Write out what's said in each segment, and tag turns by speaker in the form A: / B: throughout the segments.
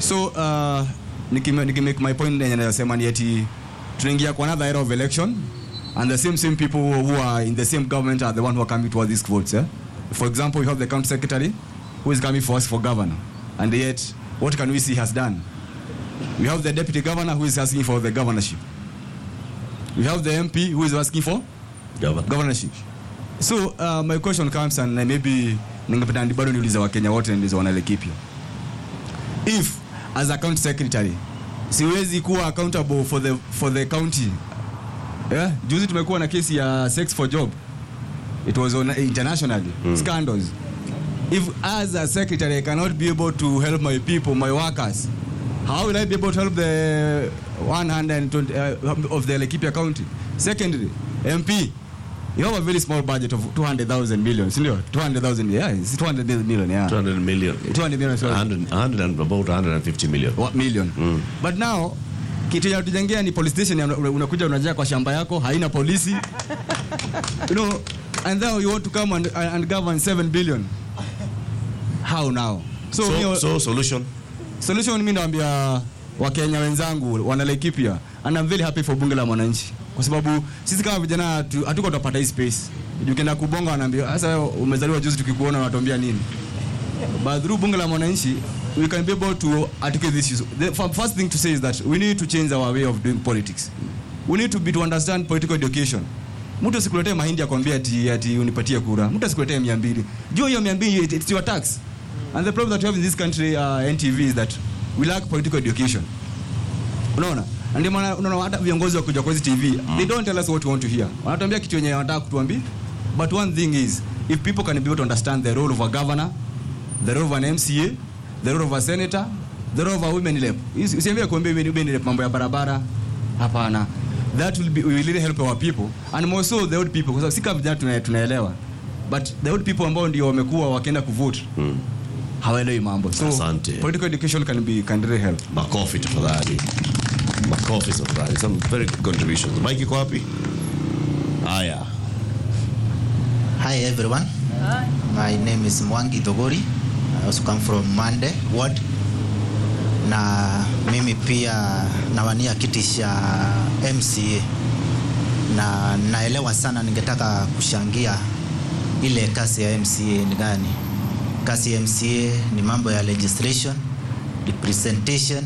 A: so uh, nikime- nikimake my point yenye nasema ni eti tunaingia kwa another era of election and the same same people who are in the same government are the one who are coming towards these votes eh? for example we have the county secretary who is coming for us for governor and yet what can we see he has done we have the deputy governor who is asking for the governorship we have the mp who is asking for
B: Governor.
A: governorship so uh, my question comes and uh, maybe ningependa ni- bado niulize wakenya wote ndizo wanalekipya if as a county secretary siwezi kuwa accountable for the, for the county yeah? juzi tumekuwa na kesi ya sex for job it was on internationally mm. scandals if as a secretary i cannot be able to help my people my workers how will i be able to help the 120 uh, of the Laikipia county secondly mp you have a very small budget of 200,000 million sindio 200,000 yeah it's 200 million yeah
B: 200 million
A: 200 million sorry.
B: 100, 100 and about 150 million
A: Wa- million but now kitu ya tujengea ni police station ya una- unakuja unajaa kwa shamba yako haina polisi you know and then you want to come and, and govern 7 billion how now so,
B: so,
A: so,
B: so solution
A: solution mi naambia wakenya wenzangu wanalaikipia and I'm very happy for bunge la mwananchi kwa sababu sisi kama vijana hatu- hatuko tutapata hii space ukienda kubonga wanaambia sasa wewe umezaliwa juzi tukikuona unatuambia nini but through bunge la mwananchi we can be able to articulate this issue. The f- first thing to say is that we need to change our way of doing politics. We need to be to understand political education. Mtu asikuletee mahindi akwambia ati, ati unipatie kura. Mtu asikuletee mia mbili. Jua hiyo mia mbili it- it's your tax. And the problem that we have in this country uh, NTV is that we lack political education. Unaona? Na Ndio maana unaona hata viongozi wa kuja kwa hizi TV, they don't tell us what we want to hear. Wanatuambia kitu yenye wanataka kutuambia. But one thing is, if people can be able to understand the role of a governor, the role of an MCA, the role of a senator, the role of a women rep. Usi- Usiambie kuambia women women rep mambo ya barabara. Hapana. That will be will really help our people and more so the old people kwa sababu si kama vijana tuna- tunaelewa. But the old people ambao ndio wamekuwa wakienda kuvote. Hawaelewi mambo. So
B: Asante.
A: political education can be can really help.
B: makofi tafadhali makofi tafadhali some very good contributions mike iko wapi haya
C: Hi everyone. My name is Mwangi Dogori. I also come from Mande ward. Na mimi pia nawania kiti cha MCA. Na naelewa sana ningetaka kushangia ile kazi ya MCA ni gani. Kazi ya MCA ni mambo ya legislation, representation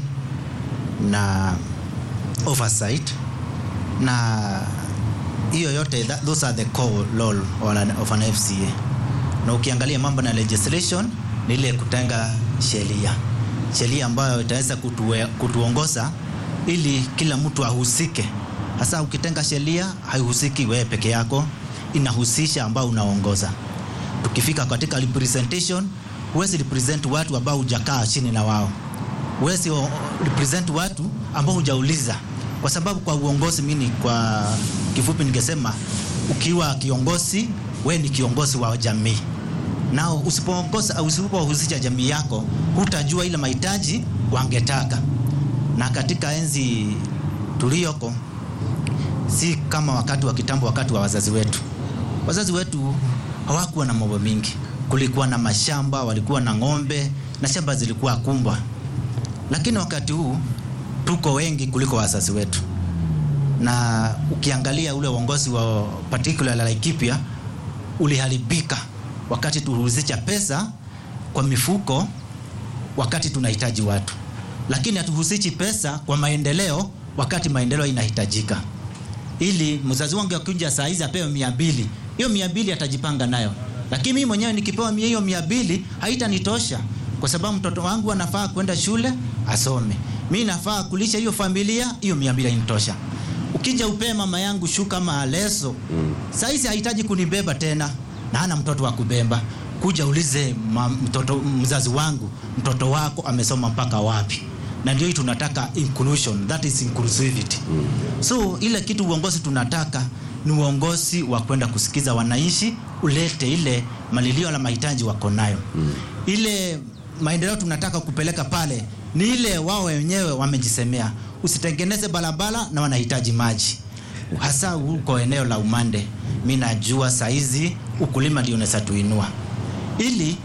C: na oversight na hiyo yote that, those are the core role of an, of an FCA. Na ukiangalia mambo na legislation ni ile kutenga sheria, sheria ambayo itaweza kutue, kutuongoza ili kila mtu ahusike. Hasa ukitenga sheria haihusiki wewe peke yako, inahusisha ambao unaongoza. Tukifika katika representation, huwezi represent watu ambao hujakaa chini na wao huwezi o- represent watu ambao hujauliza, kwa sababu kwa uongozi, mimi kwa kifupi ningesema ukiwa kiongozi, we ni kiongozi wa jamii, nao usipoongoza au usipohusisha jamii yako, hutajua ile mahitaji wangetaka. Na katika enzi tuliyoko, si kama wakati wa kitambo, wakati wa wazazi wetu. Wazazi wetu hawakuwa na mambo mingi, kulikuwa na mashamba, walikuwa na ng'ombe na shamba zilikuwa kumbwa lakini wakati huu tuko wengi kuliko wazazi wetu, na ukiangalia ule uongozi wa particular Laikipia uliharibika wakati tuhusisha pesa kwa mifuko wakati tunahitaji watu, lakini hatuhusishi pesa kwa maendeleo wakati maendeleo inahitajika. Ili mzazi wangu akija saa hizi apewe mia mbili, hiyo mia mbili atajipanga nayo, lakini mimi mwenyewe nikipewa mia hiyo mia mbili haitanitosha kwa sababu mtoto wangu anafaa kwenda shule asome, mi nafaa kulisha hiyo familia, hiyo mia mbili hainitosha. Ukija upee mama yangu shuka ama leso mm. Saizi hahitaji kunibeba tena na hana mtoto wa kubeba. Kuja ulize ma, mtoto, mzazi wangu, mtoto wako amesoma mpaka wapi? Na ndio hii tunataka inclusion, that is inclusivity mm. So ile kitu uongozi tunataka ni uongozi wa kwenda kusikiza wananchi, ulete ile malilio la mahitaji wako nayo mm. Ile maendeleo tunataka kupeleka pale ni ile wao wenyewe wamejisemea, usitengeneze barabara na wanahitaji maji, hasa huko eneo la Umande. Mi najua saizi ukulima ndio unaweza tuinua, ili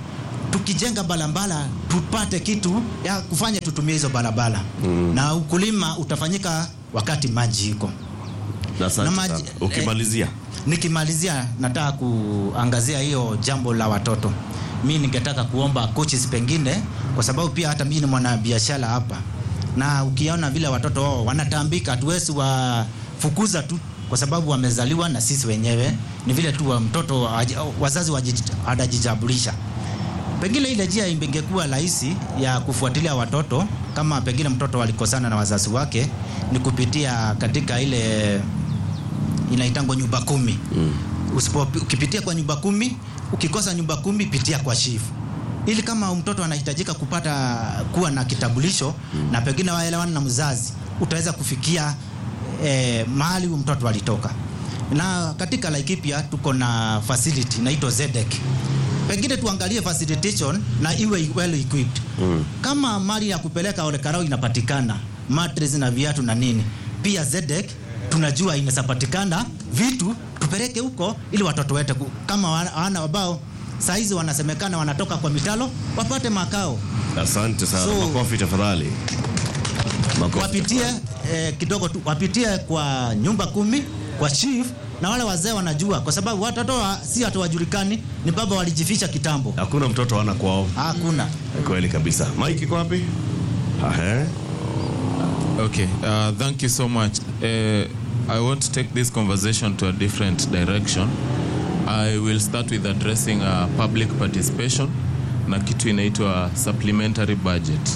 C: tukijenga barabara tupate kitu ya kufanya tutumie hizo barabara mm. na ukulima utafanyika wakati maji iko
B: Na asante
C: Na maji-
B: sana. Ukimalizia.
C: Nikimalizia, nataka kuangazia hiyo jambo la watoto. Mi ningetaka kuomba coaches pengine, kwa sababu pia hata mimi ni mwanabiashara hapa, na ukiona vile watoto wao wanatambika, hatuwezi wafukuza tu kwa sababu wamezaliwa na sisi wenyewe. Ni vile tu wa mtoto haji- wazazi waji- hadajijabulisha pengine ile njia ingekuwa rahisi ya kufuatilia watoto kama pengine mtoto walikosana na wazazi wake ni kupitia katika ile inaitangwa nyumba kumi mm. Usipo, ukipitia kwa nyumba kumi ukikosa nyumba kumi pitia kwa shifu ili kama mtoto anahitajika kupata kuwa na kitambulisho mm. na pengine waelewana na mzazi utaweza kufikia eh, mahali huyu mtoto alitoka na katika Laikipia tuko na facility inaitwa Zedek pengine tuangalie facilitation na iwe well equipped mm. kama mali ya kupeleka olekarao inapatikana mattress na viatu na nini pia Zedek tunajua inasapatikana vitu tupeleke huko ili watoto wetu ku- kama wana wana ambao saizi wanasemekana wanatoka kwa mitalo wapate makao
B: Asante sana.
C: So-
B: Makofi tafadhali. Makofi.
C: wapitie eh, kidogo tu wapitie kwa nyumba kumi kwa chief na wale wazee wanajua kwa sababu watoto wa, si watu wajulikani ni baba walijificha kitambo
B: Hakuna mtoto ana kwao.
C: hakuna
B: Kweli kabisa. Mike iko wapi? Ahe.
D: Okay, uh, thank you so much. Uh, I want to take this conversation to a different direction. I will start with addressing uh, public participation na kitu inaitwa supplementary budget.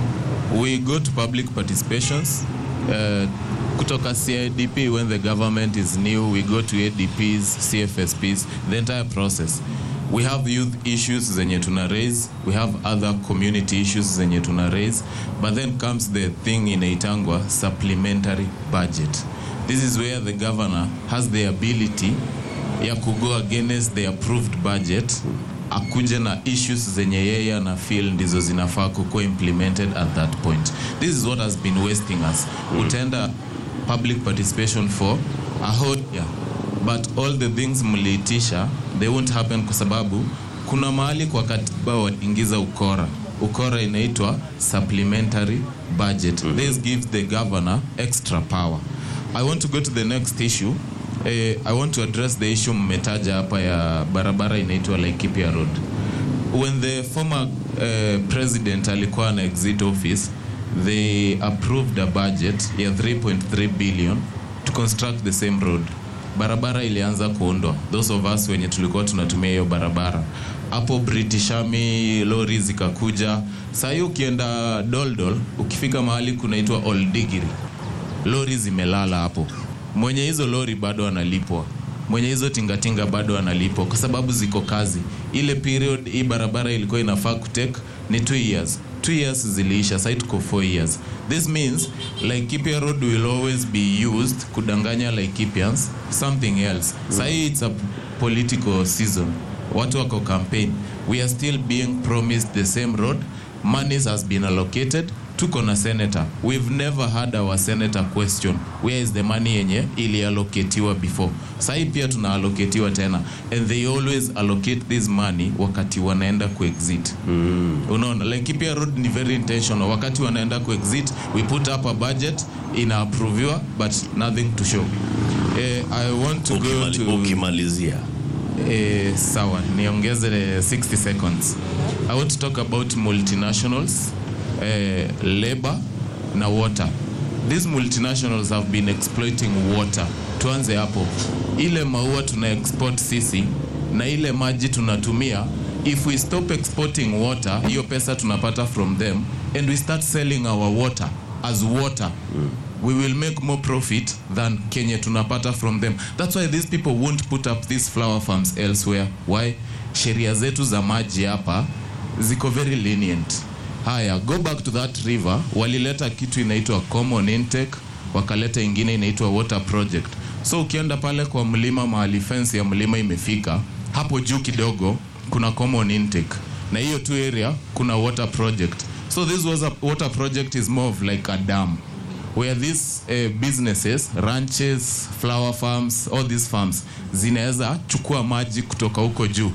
D: We go to public participations uh, kutoka CIDP when the government is new, we go to ADPs, CFSPs, the entire process. We have youth issues zenye tuna raise, we have other community issues zenye tuna raise, but then comes the thing inaitangwa supplementary budget. This is where the governor has the ability ya kugo against the approved budget akuje na issues zenye yeye ana feel ndizo zinafaa kukuwa implemented at that point this is what has been wasting us utaenda public participation for a whole year but all the things mliitisha they won't happen kwa sababu kuna mahali kwa katiba waingiza ukora ukora inaitwa supplementary budget this gives the governor extra power i want to go to the next issue eh, i want to address the issue mmetaja hapa ya barabara inaitwa laikipia road when the former uh, president alikuwa na exit office they approved a budget ya 3.3 billion to construct the same road barabara ilianza kuundwa those of us wenye tulikuwa tunatumia hiyo barabara hapo british army lori zikakuja sahii ukienda doldol ukifika mahali kunaitwa oldigiri lori zimelala hapo mwenye hizo lori bado analipwa mwenye hizo tingatinga bado analipwa kwa sababu ziko kazi ile period hii barabara ilikuwa inafaa kutake ni two years two years ziliisha sai tuko four years this means laikipia road will always be used kudanganya laikipians something else sahii it's a political season watu wako campaign we are still being promised the same road monies has been allocated tuko na senator we've never had our senator question where is the money yenye ilialloketiwa before sahii pia tunaalloketiwa tena and they always allocate this money wakati wanaenda kuexit mm. unaona like pia road ni very intentional wakati wanaenda kuexit we put up a budget inaapproviwa but nothing to show eh, i want to go
B: Ukimali-
D: to
B: Ukimalizia.
D: Eh, sawa niongeze 60 seconds i want to talk about multinationals eh, labor na water these multinationals have been exploiting water tuanze hapo ile maua tuna export sisi na ile maji tunatumia if we stop exporting water hiyo pesa tunapata from them and we start selling our water as water we will make more profit than kenye tunapata from them that's why these people won't put up these flower farms elsewhere why sheria zetu za maji hapa ziko very lenient haya go back to that river walileta kitu inaitwa common intake wakaleta ingine inaitwa water project so ukienda pale kwa mlima mahali fence ya mlima imefika hapo juu kidogo kuna common intake na hiyo tu area kuna water project so this was a water project is more of like a dam where these uh, businesses ranches flower farms all these farms zinaweza chukua maji kutoka huko juu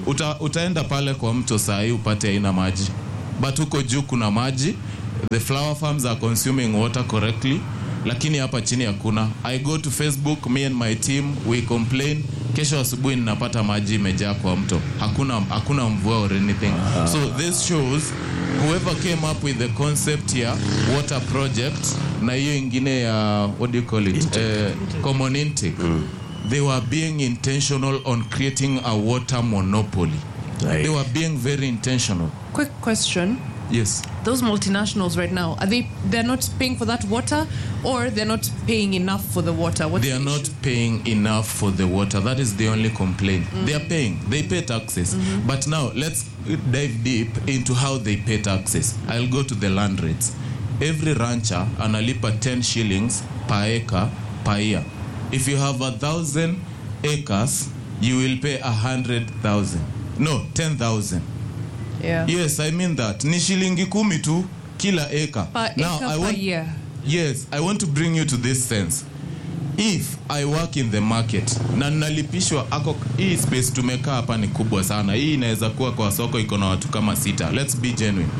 D: Uta, utaenda pale kwa mto saa hii upate haina maji but huko juu kuna maji the flower farms are consuming water correctly lakini hapa chini hakuna i go to facebook me and my team we complain kesho asubuhi ninapata maji imejaa kwa mto hakuna, hakuna mvua or anything so this shows whoever came up with the concept here water project na hiyo ingine ya what do you call it Eh, common intake they were being intentional on creating a water monopoly
B: Right.
D: they were being very intentional
E: Quick question.
D: yes
E: Those multinationals right now, are they they're not paying for that water or they're not paying enough for the water? What's
D: they are
E: the
D: not
E: issue?
D: paying enough for the water that is the only complaint they are paying they pay taxes but now let's dive deep into how they pay taxes i'll go to the land rates every rancher analipa 10 shillings per acre per year if you have a thousand acres you will pay a hundred thousand no 10000
E: Yeah.
D: yes i mean that ni shilingi kumi tu kila acre
E: Per acre per
D: want
E: year.
D: Yes, I want to bring you to this sense. If I work in the market na nalipishwa ako hii space tumekaa hapa ni kubwa sana. Hii inaweza kuwa kwa soko iko na watu kama sita. Let's be genuine.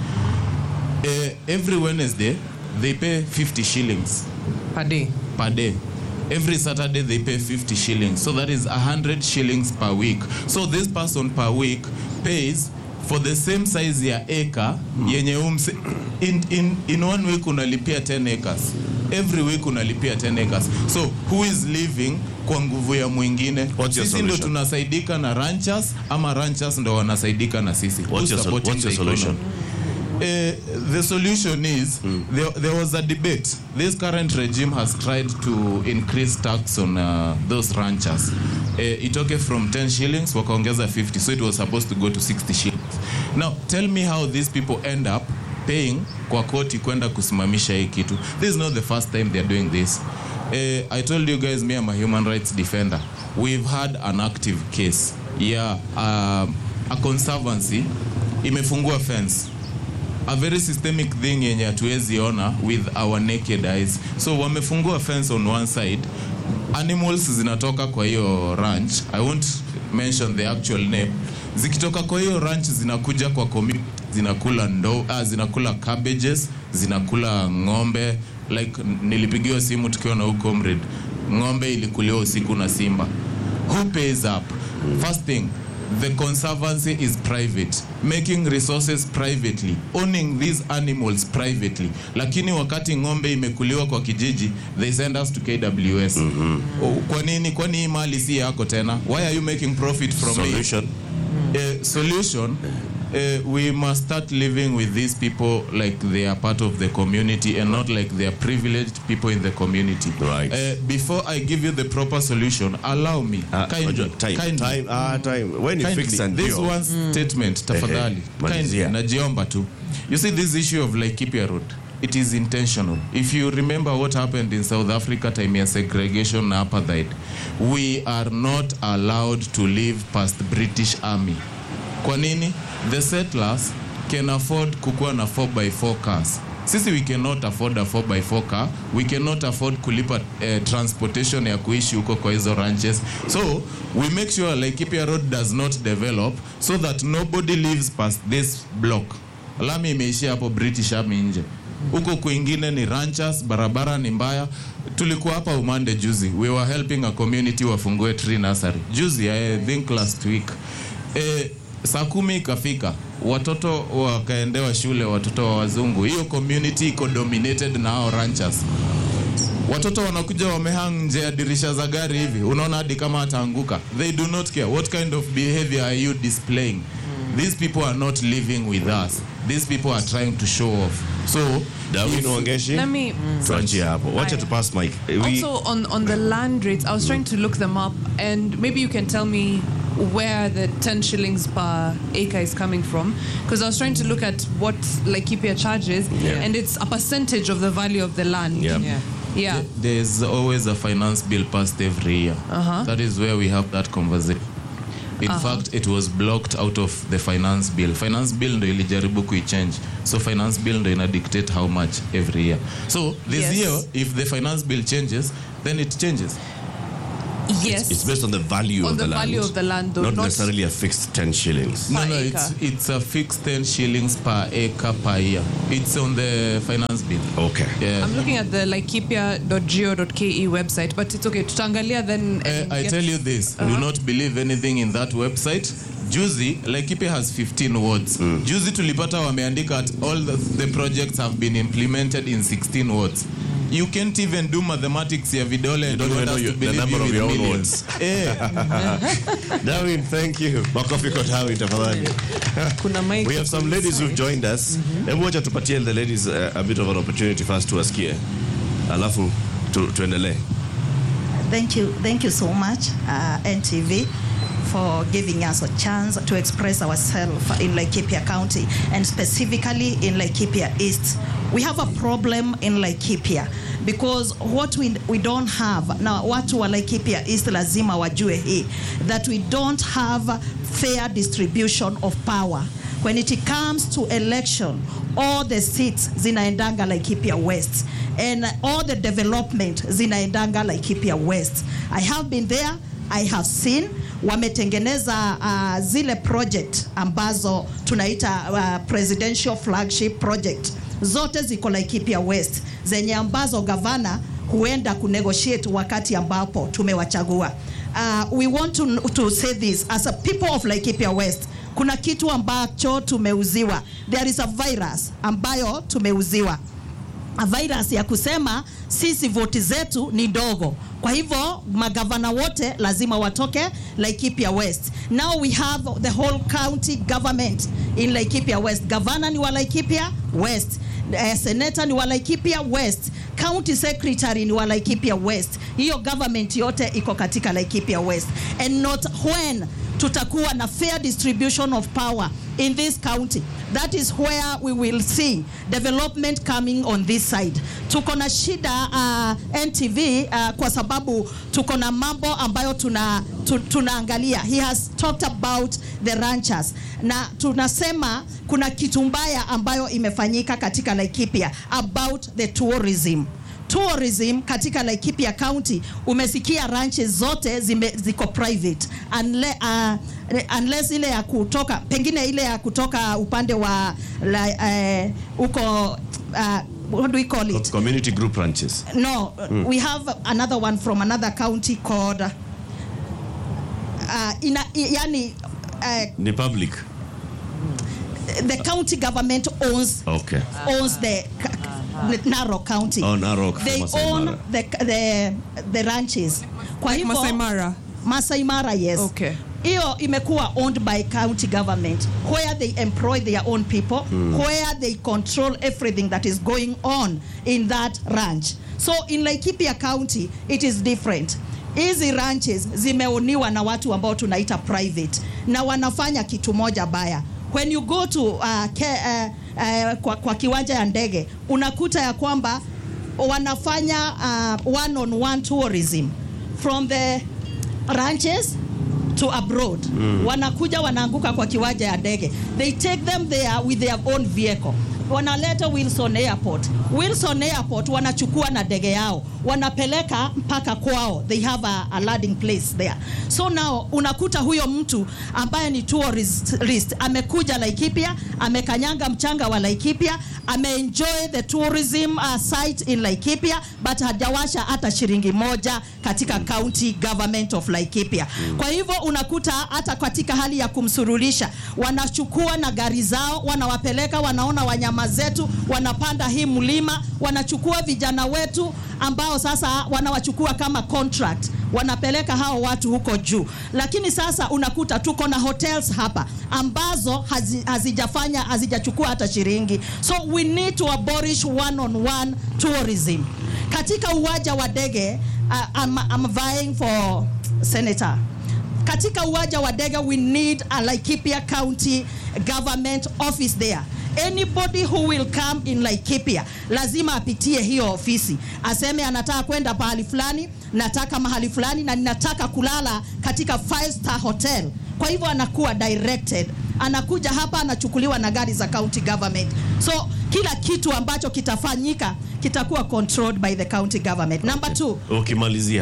D: Eh, every Wednesday they pay 50 shillings
E: Per day.
D: per day. Every Saturday they pay 50 shillings. So that is 100 shillings per week. So this person per week pays for the same size ya acre yenye umse, in, in, in one week unalipia 10 acres. Every week unalipia 10 acres. So who is living kwa nguvu ya mwingine?
B: What's your
D: Sisi ndo
B: solution?
D: tunasaidika na ranchers ama ranchers ndo wanasaidika na sisi.
B: What's
D: Who's
B: your, sol-
D: supporting
B: what's your
D: the economy?
B: solution?
D: Uh, the solution is there, there was a debate. This current regime has tried to increase tax on uh, those ranchers. Uh, itoke from 10 shillings wakaongeza 50 so it was supposed to go to 60 shillings. Now tell me how these people end up paying kwa koti kwenda kusimamisha hii kitu. This is not the first time they're doing this. Uh, I told you guys me I'm a human rights defender. We've had an active case. Yeah, um, a conservancy imefungua fence a very systemic thing yenye hatuwezi ona with our naked eyes so wamefungua fence on one side animals zinatoka kwa hiyo ranch i won't mention the actual name zikitoka kwa hiyo ranch zinakuja kwa community zinakula ndo ah, zinakula cabbages zinakula ng'ombe like nilipigiwa simu tukiwa na huko comrade ng'ombe ilikuliwa usiku na simba who pays up first thing the conservancy is private making resources privately owning these animals privately lakini wakati ng'ombe imekuliwa kwa kijiji they send us to kws O- kwa nini kwani hii mali si yako tena why are you making profit from it
B: Solution?
D: uh, solution uh, we must start living with these people like they are part of the community and not like they are privileged people in the community
B: Right.
D: uh, before i give you the proper solution allow me
B: Ah,
D: kindly,
B: unajua, time,
D: kindly,
B: time, ah, time. When you
D: kindly,
B: fix and
D: this
B: deal.
D: one statement tafadhali kindly
B: malizia.
D: najiomba tu you see this issue of Laikipia road it is intentional if you remember what happened in south africa time ya segregation na apartheid we are not allowed to live past british army kwa nini the settlers can afford kukuwa na 4x4 cars sisi we cannot afford a 4x4 car we cannot afford kulipa uh, transportation ya kuishi huko kwa hizo ranches so we make sure Laikipia road does not develop so that nobody lives past this block lami imeishia hapo british army nje huko kwingine ni ranchers barabara ni mbaya tulikuwa hapa umande juzi we were helping a community wafungue tree nursery juzi i think last week eh, saa kumi ikafika watoto wakaendewa shule watoto wa wazungu hiyo community iko dominated na hao ranchers watoto wanakuja wamehang nje ya dirisha za gari hivi unaona hadi kama ataanguka they do not care what kind of behavior are you displaying these people are not living with us these people are trying to show off so
B: Darwin
D: if-
B: Wangeshi,
E: Let me.
B: tuachie hapo. Wacha
E: Aya.
B: tu pass mic. Eh, we-
E: Also on on the land rates, I was trying to look them up, and maybe you can tell me where the 10 shillings per acre is coming from, because I was trying to look at what Laikipia charges,
B: Yeah.
E: and it's a percentage of the value of the land.
B: Yeah.
E: Yeah. Yeah.
D: there's always a finance bill passed every year
E: Uh-huh.
D: that is where we have that conversation in fact it was blocked out of the finance bill finance bill ndo ilijaribu kuichange so finance bill ndo ina dictate how much every year so this
E: Yes.
D: year if the finance bill changes then it changes
E: Yes.
B: It's based on the value
E: On
B: of the,
E: the
B: land.
E: value of the land, though,
B: not,
E: not-
B: necessarily a fixed 10 shillings.
D: No,
E: Per
D: no,
E: acre.
D: it's, it's a fixed 10 shillings per acre per year. It's on the finance bill.
B: Okay.
D: Yeah.
E: I'm looking at the laikipia.go.ke website, but it's okay. Tutangalia then.
D: Uh,
E: and
D: I
E: get-
D: tell you this, do not believe anything in that website. Juzi, Laikipia has 15 wards. Juzi tulipata wameandika at all the, the projects have been implemented in 16 wards. You can't even do mathematics ya vidole and
B: don't
D: you want
B: even know
D: us
B: your-
D: to
B: the
D: believe
B: number
D: you
B: of
D: with
B: your own
D: millions. Eh,
B: Darwin, thank you. Makofi kwa Darwin tafadhali.
E: Kuna mic
B: We have some ladies who've joined us. Hebu wacha tupatie the ladies uh, a bit of an opportunity first tuwasikie. Alafu tu, tuendelee.
F: Thank you, thank you so much, uh, NTV, for giving us a chance to express ourselves in Laikipia County and specifically in Laikipia East. We have a problem in Laikipia because what we, we don't have now, watu wa Laikipia East lazima wajue hii that we don't have fair distribution of power when it comes to election all the seats zinaendanga Laikipia West and all the development zinaendanga Laikipia West I have been there I have seen wametengeneza uh, zile project ambazo tunaita uh, presidential flagship project zote ziko Laikipia West zenye ambazo gavana huenda kunegotiate wakati ambapo tumewachagua. Uh, we want to, to say this as a people of Laikipia West kuna kitu ambacho tumeuziwa. There is a virus ambayo tumeuziwa a virus ya kusema sisi voti zetu ni ndogo. Kwa hivyo magavana wote lazima watoke Laikipia West. Now we have the whole county government in Laikipia West. Gavana ni wa Laikipia West. Uh, senator ni wa Laikipia West. County secretary ni wa Laikipia West. Hiyo government yote iko katika Laikipia West. And not when tutakuwa na fair distribution of power in this county that is where we will see development coming on this side tuko na shida uh, ntv uh, kwa sababu tuko na mambo ambayo tuna, tu, tunaangalia he has talked about the ranchers na tunasema kuna kitu mbaya ambayo imefanyika katika laikipia about the tourism tourism katika Laikipia County umesikia ranches zote zime, ziko private unless, uh, unless ile ya kutoka pengine ile ya kutoka upande wa la, uh, uko uh, what do we call it
B: Community group ranches.
F: no we have another one from another county called uh, ina, yani uh,
B: Ni public.
F: the county government owns
B: Okay.
F: owns the c- c- Narok County.
B: Oh, Narok,
F: They
B: Masai
F: own
B: Mara.
F: the, the, the ranches. Kwa
E: Like
F: hivyo-
E: Masai Mara?
F: Masai Mara, yes.
E: Okay.
F: Hiyo imekuwa owned by county government where they employ their own people, where they control everything that is going on in that ranch. So in Laikipia County, it is different. Hizi ranches zimeoniwa na watu ambao tunaita private na wanafanya kitu moja baya. When you go to uh, ke, uh, uh, kwa, kwa kiwanja ya ndege unakuta ya kwamba wanafanya uh, one on one tourism from the ranches to abroad wanakuja wanaanguka kwa kiwanja ya ndege they take them there with their own vehicle wanaleta Wilson Airport. Wilson Airport wanachukua na ndege yao wanapeleka mpaka kwao, they have a, a landing place there. So now unakuta huyo mtu ambaye ni tourist amekuja Laikipia, amekanyanga mchanga wa Laikipia, ameenjoy the tourism uh, site in Laikipia, but hajawasha hata shilingi moja katika county government of Laikipia. Kwa hivyo unakuta hata katika hali ya kumsururisha, wanachukua na gari zao, wanawapeleka, wanaona wanyama zetu, wanapanda hii mlima, wanachukua vijana wetu ambao sasa wanawachukua kama contract, wanapeleka hao watu huko juu. Lakini sasa unakuta tuko na hotels hapa ambazo hazi, hazijafanya hazijachukua hata shilingi, so we need to abolish one on one tourism katika uwanja wa ndege. Uh, I'm, I'm vying for senator katika uwanja wa ndege we need a Laikipia County government office there anybody who will come in Laikipia lazima apitie hiyo ofisi aseme anataka kwenda pahali fulani nataka mahali fulani na ninataka kulala katika five star hotel kwa hivyo anakuwa directed anakuja hapa anachukuliwa na gari za county government so kila kitu ambacho kitafanyika kitakuwa controlled by the county government number two
B: Ukimalizia.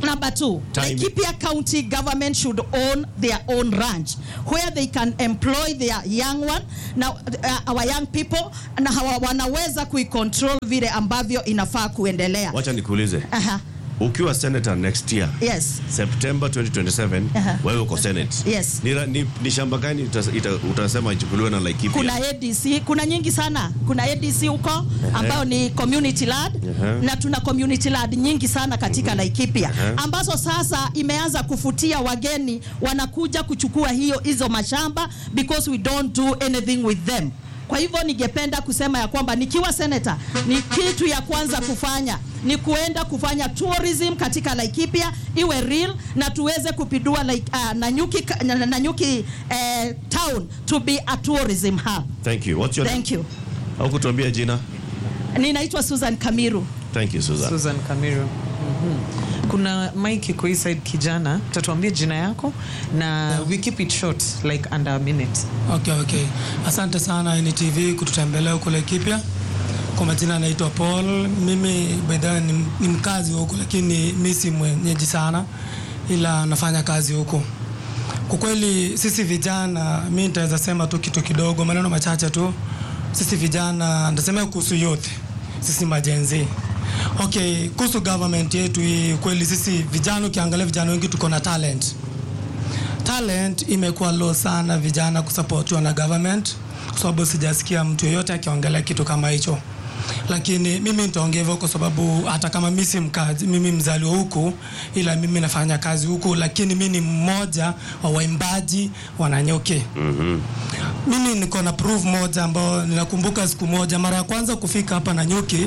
F: Number two,
B: Time.
F: Laikipia County government should own their own ranch where they can employ their young one na uh, our young people na hawa wanaweza kuicontrol vile ambavyo inafaa kuendelea.
B: wacha nikuulize
F: Aha.
B: ukiwa senator next year
F: Yes.
B: september 2027
F: Aha.
B: wewe uko senate
F: Yes.
B: ni, ra- ni, ni shamba gani utas- ita- utasema ichukuliwe na Laikipia
F: Kuna ADC, kuna nyingi sana. Kuna ADC huko ambayo ni community land
B: Ehe.
F: na tuna community land nyingi sana katika Laikipia
B: Ehe.
F: ambazo sasa imeanza kufutia wageni wanakuja kuchukua hiyo hizo mashamba because we don't do anything with them. Kwa hivyo ningependa kusema ya kwamba nikiwa senator, ni kitu ya kwanza kufanya ni kuenda kufanya tourism katika Laikipia iwe real na tuweze kupindua like, uh, Nanyuki, na- Nanyuki uh, town to be a tourism hub.
B: thank you what's your
F: Thank you.
B: au kutuambia jina
F: Ninaitwa Susan Kamiru.
B: thank you Susan
G: Susan Kamiru. Mhm. Kuna Mike iko hii side kijana, utatuambia jina yako na we keep it short like under a minute.
H: Okay, okay. Asante sana NTV kututembelea huko Laikipia. Kwa majina naitwa Paul. Mimi by the way ni, ni mkazi wa huko lakini mi si mwenyeji sana ila nafanya kazi huko. Kwa kweli sisi vijana, mi nitaweza sema tu kitu kidogo, maneno machache tu. Sisi vijana, nitasemea kuhusu youth, sisi majenzi. Okay, kuhusu government yetu hii, kweli sisi vijana, ukiangalia vijana wengi tuko na talent talent imekuwa low sana vijana kusapotiwa na government kwa sababu sijasikia mtu yeyote akiongelea kitu kama hicho lakini mimi nitaongea hivyo kwa sababu hata kama mi si mkazi mimi mzaliwa huku ila mimi nafanya kazi huku lakini mi ni mmoja wa waimbaji wananyuki mm-hmm. mimi niko na proof moja ambao ninakumbuka siku moja mara ya kwanza kufika hapa Nanyuki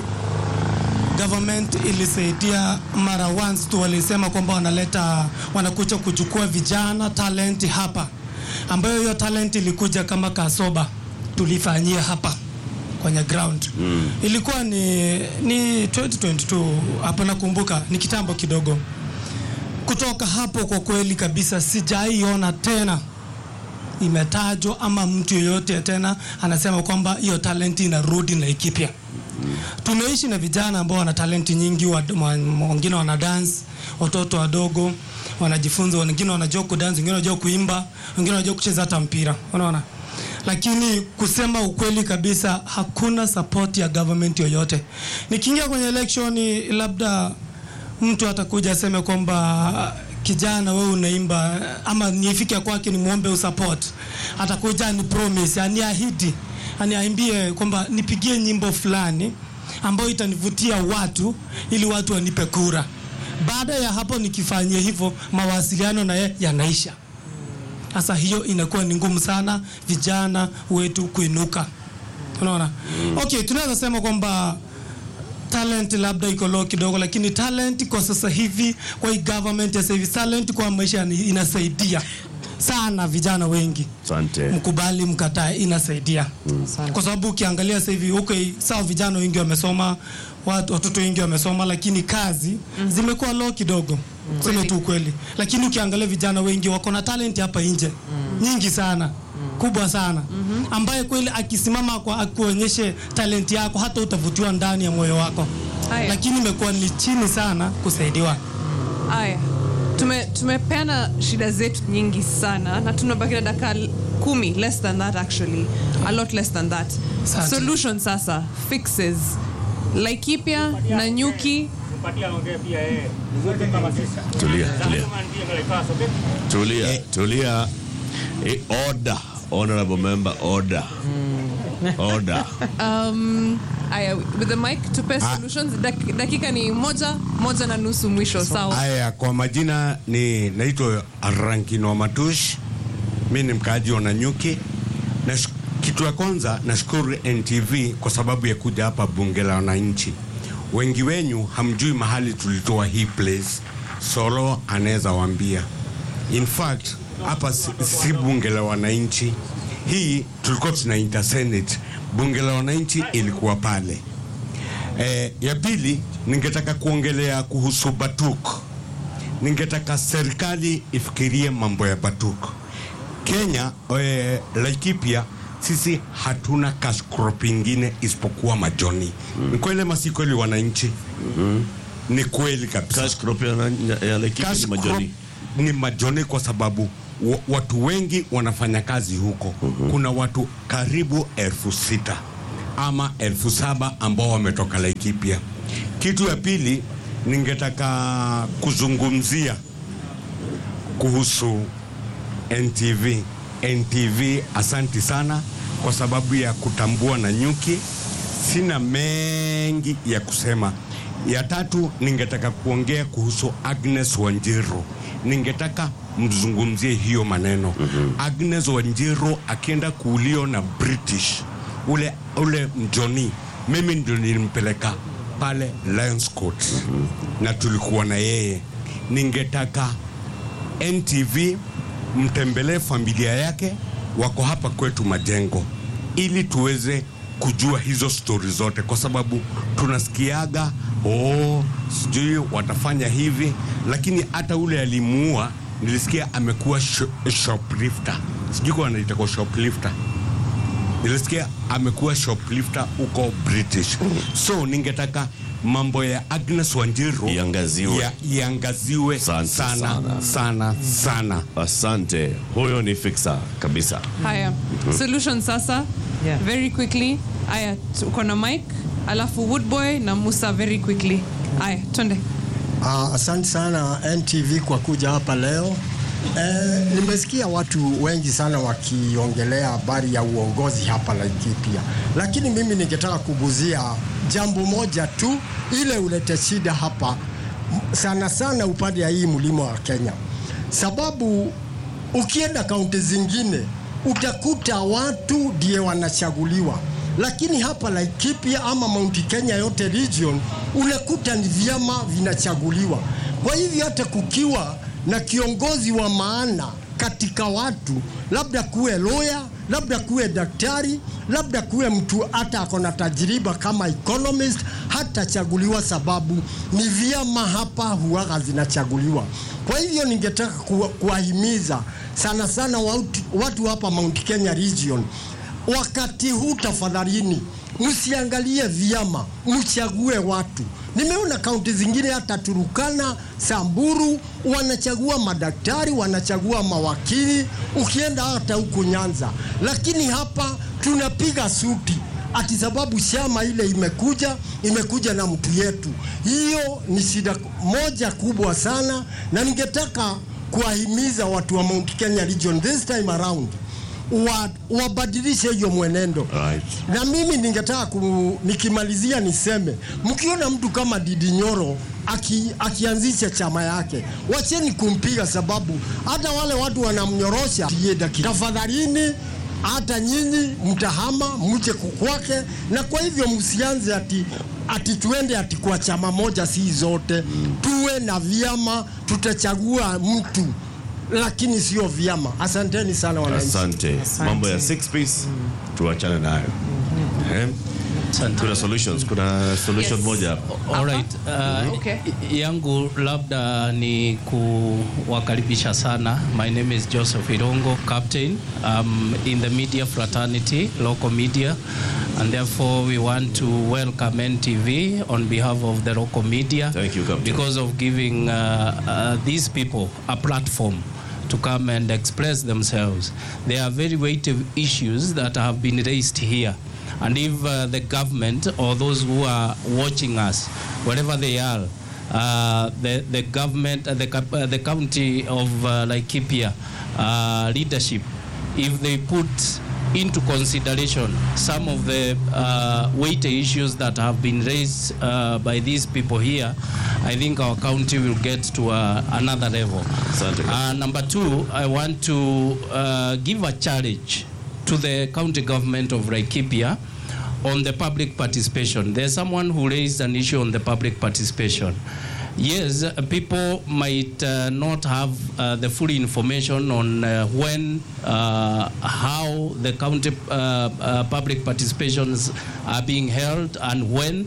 H: government ilisaidia mara once tu walisema kwamba wanaleta wanakuja kuchukua vijana talent hapa ambayo hiyo talent ilikuja kama kasoba tulifanyia hapa kwenye ground mm. ilikuwa ni, ni 2022 hapa nakumbuka ni kitambo kidogo kutoka hapo kwa kweli kabisa sijaiona tena imetajwa ama mtu yeyote tena anasema kwamba hiyo talenti inarudi Laikipia. Tumeishi na vijana ambao wana talenti nyingi, wa- wa- wengine wana dance, watoto wadogo wanajifunza, wengine wanajua kudance, wengine wanajua kuimba, wengine wanajua kucheza hata mpira, unaona. Lakini kusema ukweli kabisa, hakuna support ya government yoyote. Nikiingia kwenye election, labda mtu atakuja aseme kwamba kijana wewe unaimba ama nifike kwake nimwombe usupport atakuja ni promise aniahidi aniaimbie kwamba nipigie nyimbo fulani ambayo itanivutia watu ili watu wanipe kura baada ya hapo nikifanyia hivyo mawasiliano na yeye yanaisha sasa hiyo inakuwa ni ngumu sana vijana wetu kuinuka unaona okay tunaweza sema kwamba talent labda iko low kidogo lakini talent kwa sasa hivi kwa hii government ya sasa hivi talent kwa maisha ni- inasaidia sana vijana wengi
B: asante
H: mkubali mkatae inasaidia kwa sababu ukiangalia sasa hivi okay, sawa vijana wengi wamesoma watu, watoto wengi wamesoma lakini kazi zimekuwa low kidogo sema tu ukweli lakini ukiangalia vijana wengi wako na talent hapa nje nyingi sana kubwa sana ambaye kweli akisimama kwa akuonyeshe talent yako hata utavutiwa ndani ya moyo wako
E: Haya.
H: lakini imekuwa ni chini sana kusaidiwa
E: Aya, tume tumepeana shida zetu nyingi sana na tunabaki na dakika l- kumi less than that actually a lot less than that
H: Asante.
E: solution sasa fixes Laikipia na Nyuki
B: tulia tulia tulia tulia Eh, order honorable member order order
E: um, aya with the mic tupe solutions Dak, dakika ni moja moja na nusu mwisho sawa
I: Haya, kwa majina ni naitwa Rankino Matush, mi ni mkaaji wa Nanyuki. Na kitu ya kwanza nashukuru NTV kwa sababu ya kuja hapa bunge la wananchi. Wengi wenyu hamjui mahali tulitoa hii place, Solo anaweza waambia. In fact hapa si, si bunge la wananchi, hii tulikuwa tunaita Senate. Bunge la wananchi ilikuwa pale. Eh, ya pili ningetaka kuongelea kuhusu Batuk. Ningetaka serikali ifikirie mambo ya Batuk. Kenya eh, Laikipia sisi hatuna cash crop ingine isipokuwa majoni. Mm. Ni kweli ama si kweli wananchi? Mm. ni kweli kabisa.
B: Cash crop ya, ya Laikipia
I: Cash
B: ni majoni.
I: crop ni majoni kwa sababu wa- watu wengi wanafanya kazi huko. Kuna watu karibu elfu sita ama elfu saba ambao wametoka Laikipia. Kitu ya pili ningetaka kuzungumzia kuhusu NTV. NTV, asanti sana kwa sababu ya kutambua na nyuki. Sina mengi ya kusema. Ya tatu, ningetaka kuongea kuhusu Agnes Wanjiru. Ningetaka mzungumzie hiyo maneno. Agnes Wanjiru akienda kuulio na British ule, ule mjoni, mimi ndio nilimpeleka pale Lions Court na tulikuwa na yeye. Ningetaka NTV mtembelee familia yake, wako hapa kwetu Majengo, ili tuweze kujua hizo stori zote, kwa sababu tunasikiaga oh, sijui watafanya hivi, lakini hata ule alimuua nilisikia amekuwa sho- shoplifter, sijui kwa anaita kwa shoplifter nilisikia amekuwa shoplifter huko British. So ningetaka mambo ya Agnes Wanjiru
B: Iangaziwe.
I: ya, iangaziwe
B: Asante
I: sana
B: sana.
I: sana sana.
B: Asante, huyo ni fixa kabisa.
E: Haya, solution sasa.
G: Yeah.
E: Very quickly. Aya, uko na mic, alafu Woodboy na Musa very quickly. Aya, twende.
J: Uh, asante sana NTV kwa kuja hapa leo. Eh, nimesikia watu wengi sana wakiongelea habari ya uongozi hapa Laikipia, lakini mimi ningetaka kuguzia jambo moja tu, ile ulete shida hapa m- sana sana upande ya hii mlima wa Kenya, sababu ukienda kaunti zingine utakuta watu ndiye wanachaguliwa, lakini hapa Laikipia ama Mount Kenya yote region unakuta ni vyama vinachaguliwa. Kwa hivyo hata kukiwa na kiongozi wa maana katika watu, labda kuwe lawyer, labda kuwe daktari, labda kuwe mtu hata ako na tajriba kama economist, hatachaguliwa sababu ni vyama hapa huwaga zinachaguliwa. Kwa hivyo ningetaka kuwa- kuwahimiza sana sana watu, watu hapa Mount Kenya region, wakati huu tafadhalini, msiangalie vyama, mchague watu. Nimeona kaunti zingine hata Turukana, Samburu wanachagua madaktari, wanachagua mawakili, ukienda hata huku Nyanza, lakini hapa tunapiga suti ati sababu chama ile imekuja imekuja na mtu yetu. Hiyo ni shida moja kubwa sana, na ningetaka kuwahimiza watu wa Mount Kenya region this time around wa, wabadilishe hiyo mwenendo
B: Right.
J: na mimi ningetaka ku, nikimalizia niseme mkiona mtu kama Didi Nyoro aki, akianzisha chama yake, wacheni kumpiga, sababu hata wale watu wanamnyorosha. Tie dakika. Tafadhalini, hata nyinyi mtahama mje kwake, na kwa hivyo msianze ati ati tuende ati kwa chama moja, si zote. Tuwe na vyama, tutachagua mtu lakini sio vyama. Asanteni sana wananchi.
B: Asante. Mambo ya six piece tuachane nayo. Eh? Kuna solutions, kuna solution
E: Yes.
B: moja hapa.
K: Alright, uh,
E: Okay.
K: yangu labda ni kuwakaribisha sana. My name is Joseph Irongo, captain um, in the media fraternity, local media, and therefore we want to welcome NTV on behalf of the local media.
B: Thank you, Captain.
K: Because of giving uh, uh, these people a platform to come and express themselves. There are very weighty issues that have been raised here. And if uh, the government or those who are watching us, wherever they are, uh, the, the government, uh, the, cap- uh, the county of uh, Laikipia uh, leadership, if they put into consideration some of the uh, weighty issues that have been raised uh, by these people here, I think our county will get to uh, another level.
B: Asante.
K: Uh, number two, I want to uh, give a challenge to the county government of Laikipia on the public participation. There's someone who raised an issue on the public participation. Yes, uh, people might uh, not have uh, the full information on uh, when, uh, how the county uh, uh, public participations are being held, and when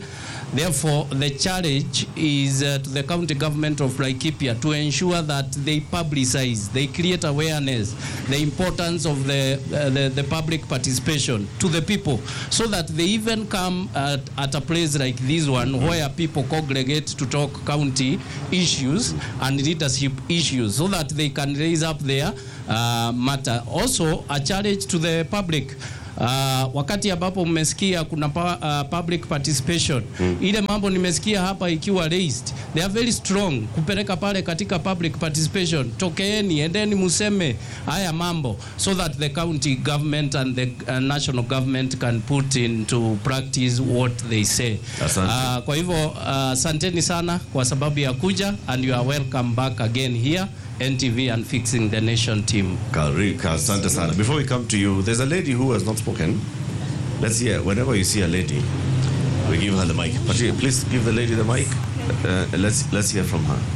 K: Therefore, the challenge is uh, to the county government of Laikipia to ensure that they publicize, they create awareness, the importance of the, uh, the, the public participation to the people, so that they even come at, at a place like this one where people congregate to talk county issues and leadership issues, so that they can raise up their uh, matter. Also, a challenge to the public. Uh, wakati ambapo mmesikia kuna pa, uh, public participation mm. ile mambo nimesikia hapa ikiwa raised they are very strong kupeleka pale katika public participation tokeeni endeni museme haya mambo so that the county government and the uh, national government can put into practice what they say
B: Asante.
K: uh, kwa hivyo uh, asanteni sana kwa sababu ya kuja and you are welcome back again here NTV and Fixing the Nation team.
B: Karika, asante sana. Before we come to you, there's a lady who has not spoken. Let's hear. Whenever you see a lady, we give her the mic. But please give the lady the mic. Uh, let's let's hear from her.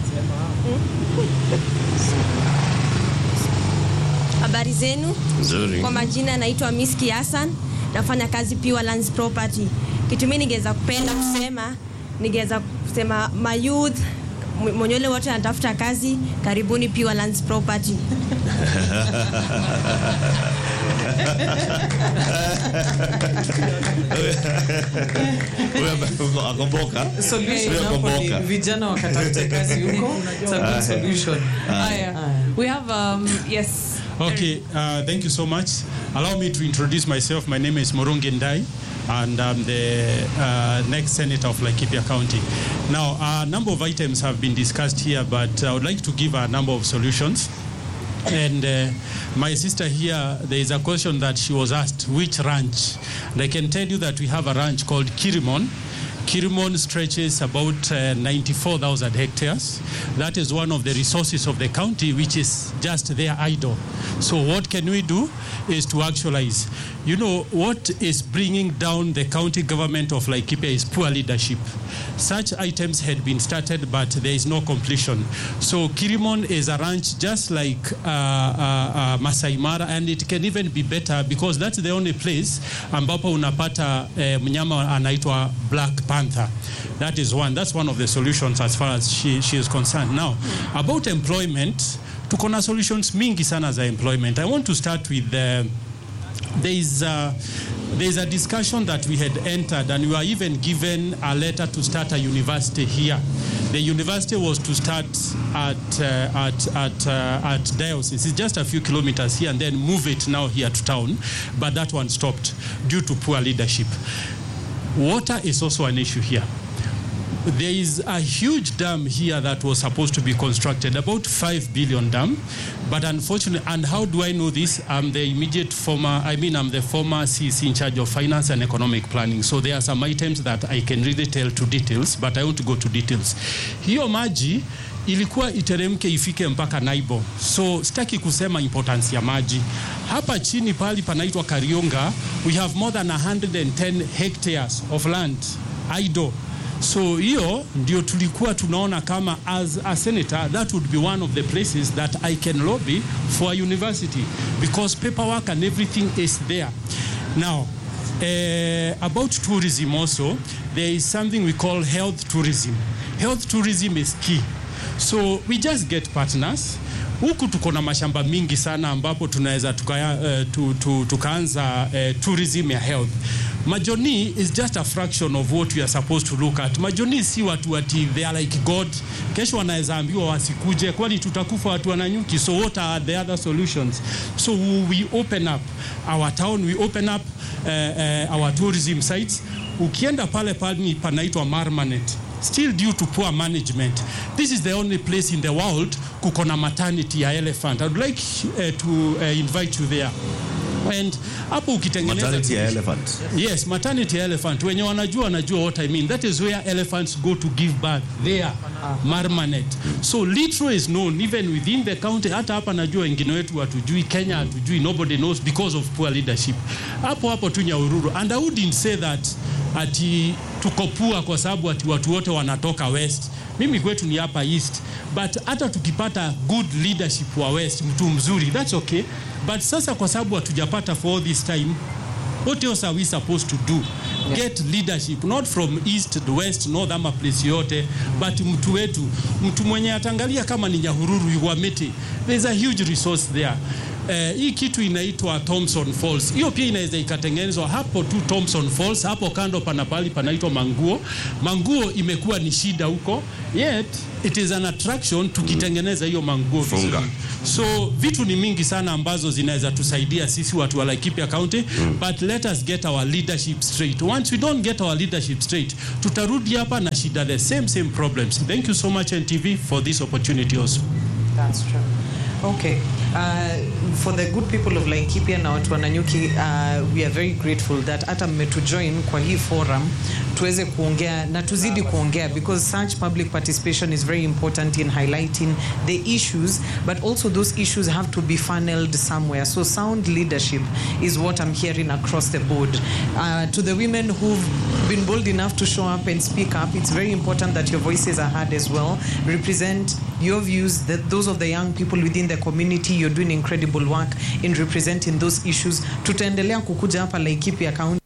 L: Habari zenu.
B: Nzuri.
L: Kwa majina naitwa Miski Hassan, nafanya kazi Pure Lands Property. Kitu mimi ningeweza kupenda kusema, ningeweza kusema my youth m- mwenye ule wote anatafuta kazi, karibuni Pure Lands Property.
B: Huyo akomboka.
G: Solution
B: Huyo
G: hapo ni
B: akomboka.
G: vijana wakatafute kazi huko. It's a good solution.
E: Haya. We have um yes.
M: Okay, uh, thank you so much. Allow me to introduce myself. My name is Morungi Ndai, and I'm the uh, next senator of Laikipia County. Now, a number of items have been discussed here, but I would like to give a number of solutions. And uh, my sister here, there is a question that she was asked, which ranch? And I can tell you that we have a ranch called Kirimon. Kirimon stretches about uh, 94,000 hectares. That is one of the resources of the county, which is just there idle. So what can we do is to actualize. You know, what is bringing down the county government of Laikipia is poor leadership. Such items had been started, but there is no completion. So Kirimon is a ranch just like uh, uh, uh, Masai Mara, and it can even be better because that's the only place ambapo unapata eh, mnyama anaitwa black panther. That is one. That's one of the solutions as far as she, she is concerned. Now, about employment, tuko na solutions mingi sana za employment. I want to start with the there is a, there is a discussion that we had entered and we were even given a letter to start a university here. The university was to start at, uh, at, at, uh, at diocese. It's just a few kilometers here and then move it now here to town. But that one stopped due to poor leadership. Water is also an issue here. There is a huge dam here that was supposed to be constructed, about 5 billion dam. But unfortunately, and how do I know this? I'm the immediate former, I mean, I'm the former CC in charge of finance and economic planning. So there are some items that I can really tell to details, but I want to go to details. Hiyo maji ilikuwa iteremke ifike mpaka Naibo. So sitaki kusema importance ya maji. Hapa chini pali panaitwa Karionga, we have more than 110 hectares of land idle so hiyo ndio tulikuwa tunaona kama as a senator that would be one of the places that I can lobby for a university because paperwork and everything is there. Now, uh, about tourism also, there is something we call health tourism. Health tourism is key. So we just get partners huku tuko na mashamba mingi sana ambapo tunaweza tuka, uh, tu, tu, tukaanza uh, tourism ya health majoni is just a fraction of what we are supposed to look at majoni si watu ati they are like god kesho wanaweza ambiwa wasikuje kwani tutakufa watu wananyuki so what are the other solutions so we open up our town we open up uh, uh, our tourism sites ukienda pale pale panaitwa marmanet still due to poor management. This is the only place in the world kuko na maternity ya elephant. I would like uh, to uh, invite you there. And hapo ukitengeneza
B: Maternity ya elephant.
M: Yes, maternity elephant. Wenye wanajua wanajua what I mean. That is where elephants go to give birth. There, Marmanet. So Litro is known even within the county. Hata hapa najua wengine wetu hatujui, Kenya hatujui, nobody knows because of poor leadership. Hapo hapo tu Nyahururu. And I wouldn't say that ati tuko poor kwa sababu ati watu wote wanatoka west. Mimi kwetu ni hapa east. But hata tukipata good leadership wa west, mtu mzuri, that's okay. But sasa kwa sababu hatujapata for all this time what else are we supposed to do? get leadership not from east west north ama place yote but mtu wetu mtu mwenye ataangalia kama ni nyahururu yuwamiti there's a huge resource there Eh, hii kitu inaitwa Thompson Falls. Hiyo pia inaweza ikatengenezwa hapo tu Thompson Falls, hapo kando pana pali panaitwa Manguo. Manguo imekuwa ni shida huko, yet it is an attraction tukitengeneza hiyo Manguo vizuri.
B: Funga.
M: So vitu ni mingi sana ambazo zinaweza tusaidia sisi watu wa Laikipia County but let us get our leadership straight. Once we don't get our leadership straight, tutarudi hapa na shida the same same problems. Thank you so much NTV for this opportunity also.
G: That's true. Okay. Uh, for the good people of Laikipia na watu wa Nanyuki, uh, we are very grateful that hata mmetujoin kwa hii forum tuweze kuongea na tuzidi kuongea because such public participation is very important in highlighting the issues but also those issues have to be funneled somewhere. So sound leadership is what I'm hearing across the board. Uh, to the women who've been bold enough to show up and speak up, it's very important that your voices are heard as well. Represent your views, that those of the young people within the community, you're doing incredible work in representing those issues. Tutaendelea kukuja hapa Laikipia County